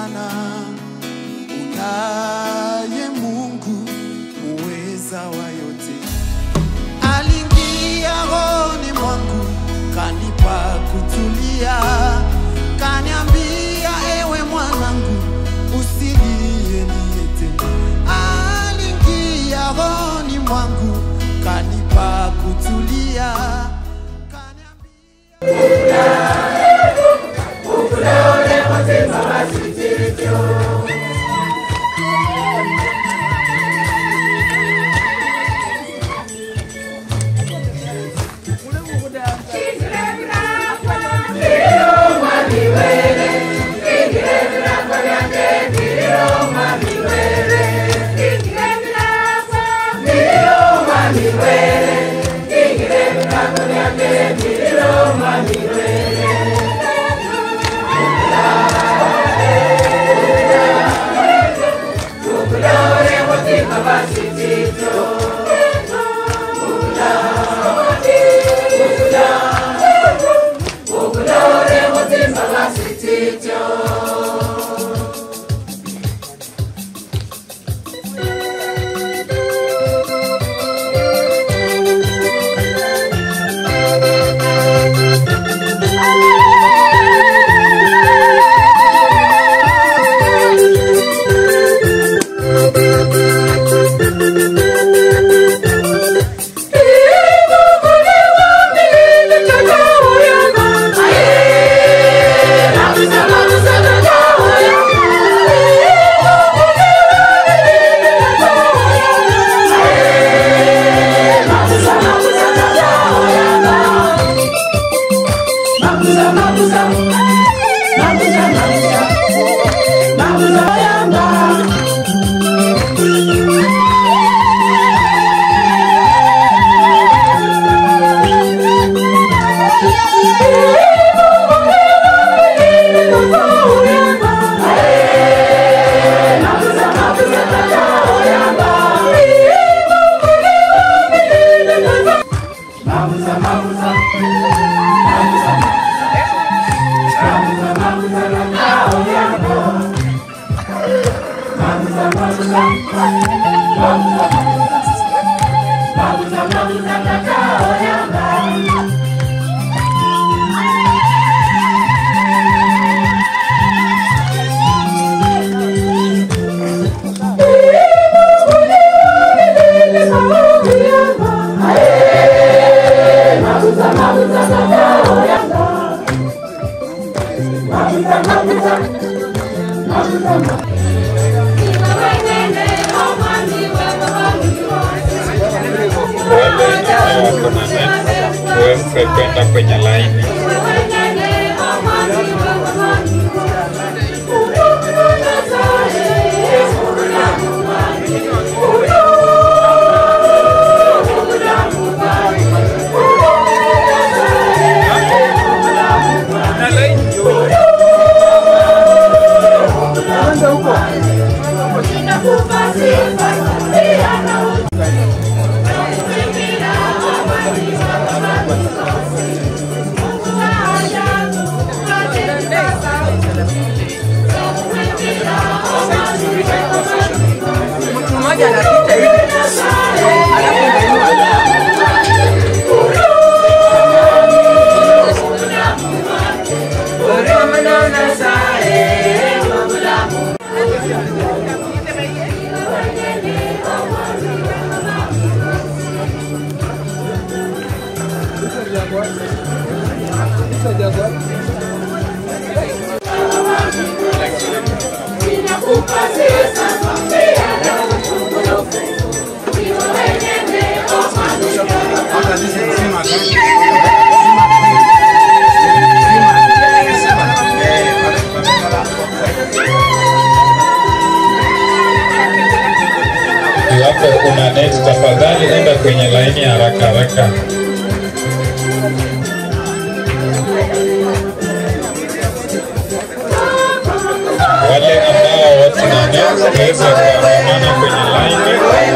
sana unaye Mungu muweza wa yote. Aliingia rohoni mwangu kanipa kutulia, kaniambia ewe mwanangu, usilie niye tena. Aliingia rohoni mwangu kanipa kutulia, kaniambia wale ambao wako na net waweze kwenda kwenye laini. mmoja anapita hivi alafu unainua Iwapo una net, tafadhali enda kwenye laini haraka haraka. Wale ambao watuna net waweze kuandamana kwenye laini.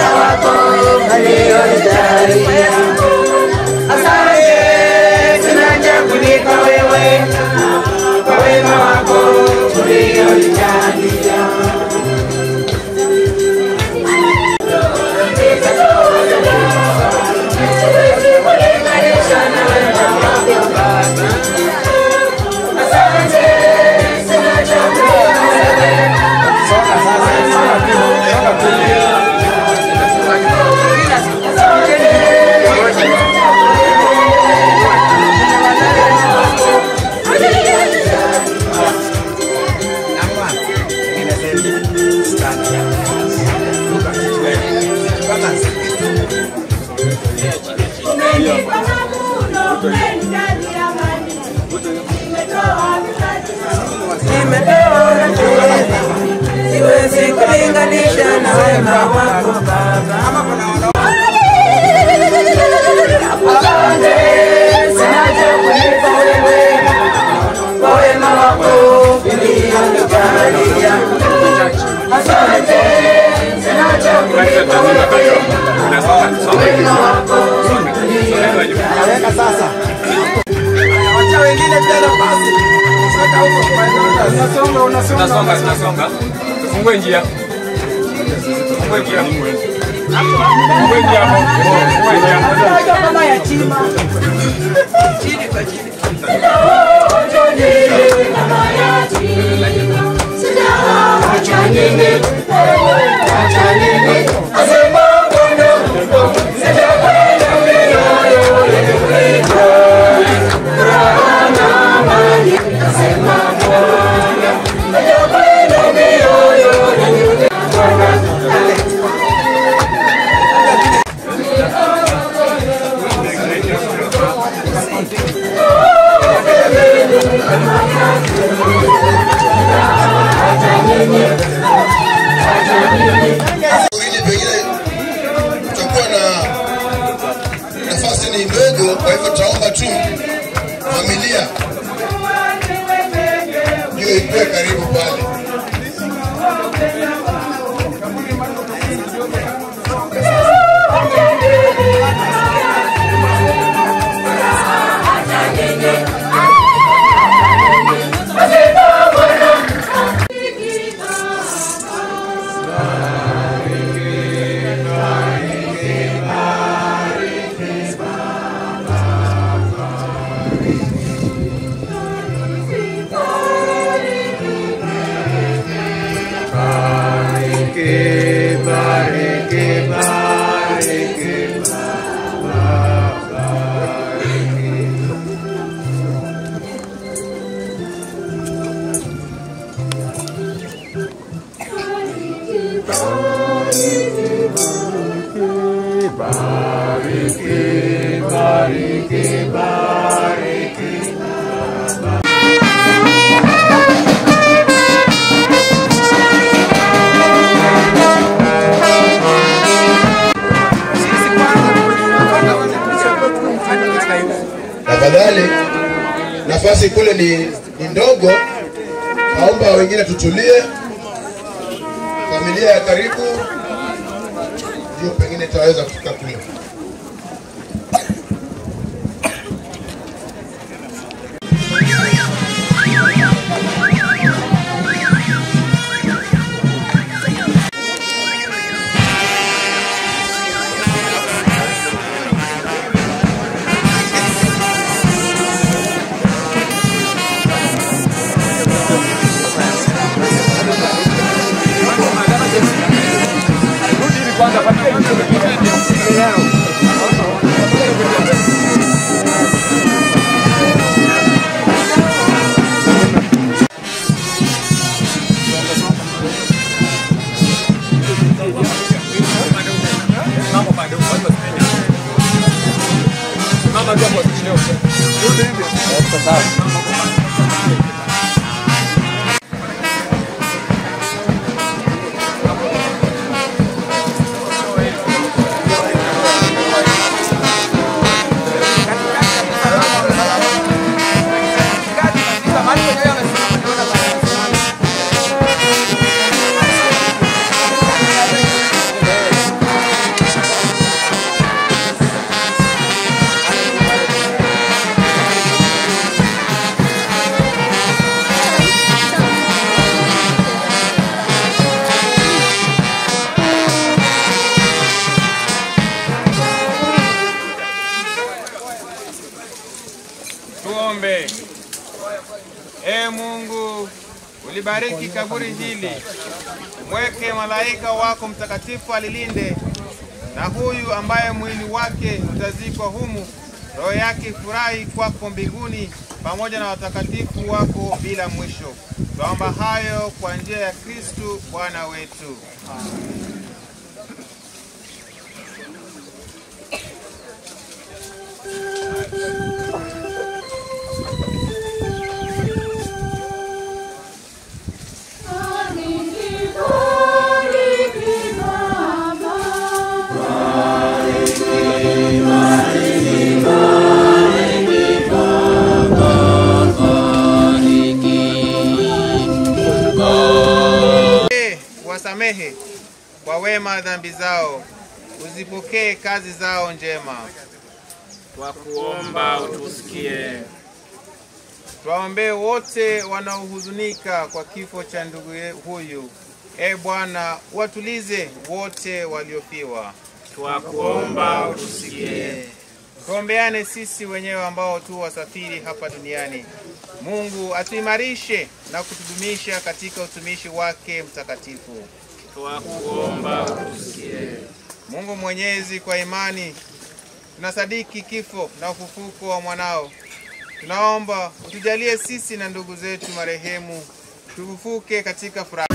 Asante, tunaja kuliko wewe kwa wema wako ulioijali. Umenipa mavuno, umenijalia amani. Nimetoa vipaji Nimetoa siwezi kulinganisha na wema wako Baba. Asante, sina cha kulipa wewe kwa wema wako ulionijalia. Asante, sina cha kulipa wewe kwa wema wako ulionijalia. Wacha wengine pia nafasi. Sasa huko unasonga unasonga. Tunasonga, tunasonga. Tufungue njia. Tufungue njia. Tufungue njia hapo. Tufungue njia. Kama yatima. Chini kwa chini. wengine pengine tutakuwa na nafasi ni ndogo, kwa hivyo tutaomba tu familia hiyo ikuwe karibu pale. Tafadhali, nafasi kule ni, ni ndogo, naomba wengine tutulie. Familia ya karibu ndio pengine itaweza kufika kule. Mama tu hapo chini hapo. Tuombe. Ee Mungu, ulibariki kaburi hili, mweke malaika wako mtakatifu alilinde, na huyu ambaye mwili wake utazikwa humu, roho yake furahi kwako mbinguni, pamoja na watakatifu wako bila mwisho. Twaomba hayo kwa njia ya Kristu Bwana wetu. rehema dhambi zao, uzipokee kazi zao njema. Twakuomba utusikie. Twaombee wote wanaohuzunika kwa kifo cha ndugu ye- huyu. E Bwana, watulize wote waliofiwa. Twakuomba utusikie. Tuombeane sisi wenyewe ambao tu wasafiri hapa duniani. Mungu atuimarishe na kutudumisha katika utumishi wake mtakatifu. Twakuomba utusikie. Mungu Mwenyezi, kwa imani tunasadiki kifo na ufufuko wa mwanao. Tunaomba utujalie sisi na ndugu zetu marehemu tufufuke katika furaha.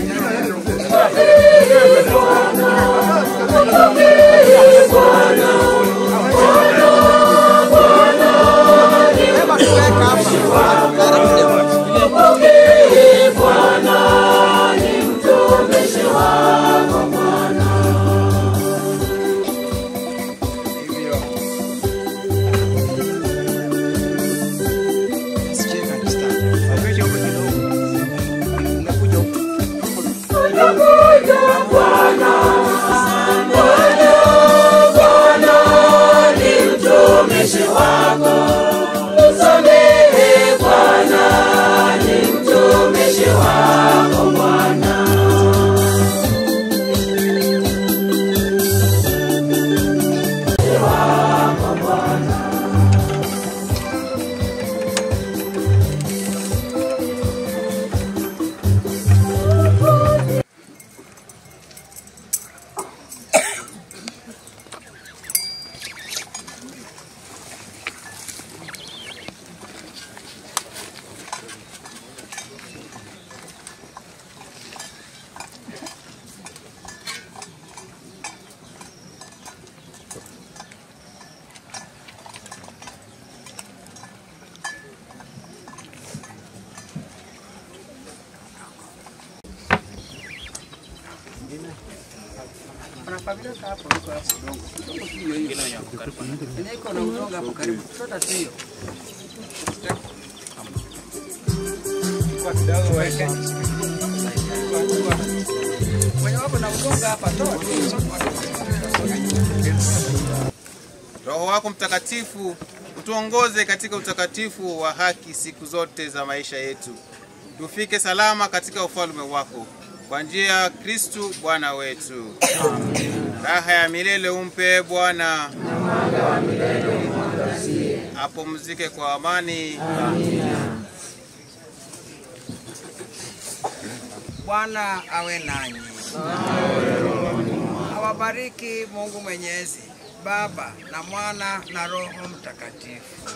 Roho wako Mtakatifu utuongoze katika utakatifu wa haki siku zote za maisha yetu, tufike salama katika ufalme wako kwa njia ya Kristu Bwana wetu. Raha ya milele umpe Bwana, apumzike kwa amani. Bwana awe nanyi. Awabariki Mungu Mwenyezi, Baba na Mwana na Roho Mtakatifu.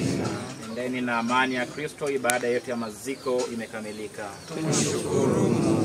Endeni na amani ya Kristo. Ibada yetu ya maziko imekamilika. Tumshukuru Mungu.